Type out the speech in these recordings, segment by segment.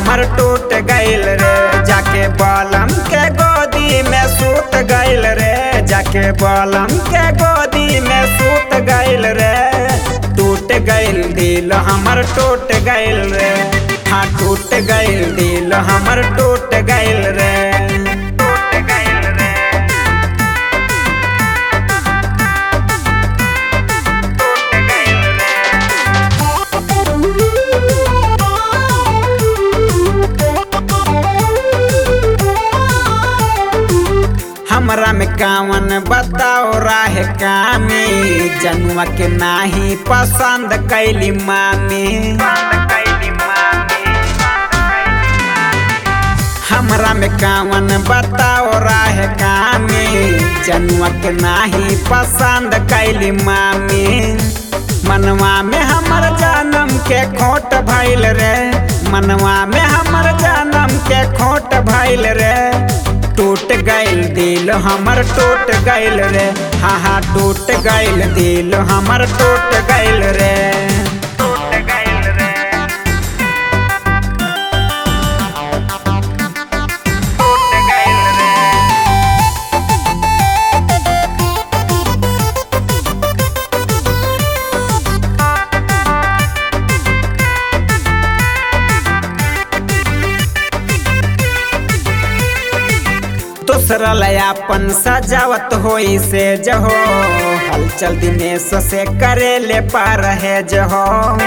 हमर टूट गइल रे जाके बलम के गोदी में सूत गइल रे जाके बलम के गोदी में सूत गइल रे टूट गइल दिल हमर टूट गइल रे हाँ टूट गइल दिल हमर टूट गइल रे टूट गइल रे टूट गइल रे हमरा में कावन बताओ राह कामी जनुआ के नाही पसंद कैली मामी हमरा में कावन बताओ राह कामी जनुआ के नाही पसंद कैली मामी मनवा में हमर जन्म के खोट भइल रे मनवा में हमर जन्म के खोट भइल रे टूट गइल दिल हमर टूट गइल रे हाँ हाँ टूट गइल दिल हमर टूट गइल रे टूट गइल रे टूट गइल रे दूसरा लयापन सजावत होई से जहो हलचल दिनेश से करे ले पार है जहो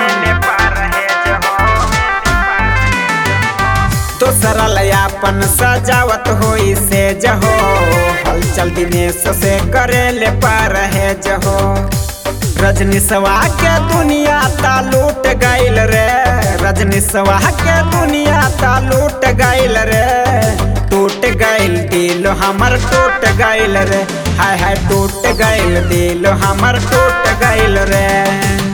दूसरा लयापन सजावत होई से जहो हलचल दिनेश से करे ले पार है जहो रजनीशवा के दुनिया ता लूट गइल रे रजनीशवा के दुनिया ता लूट गइल रे टूट गइल दिल हमर टूट गइल रे हाय हाय टूट गइल दिल हमर टूट गइल रे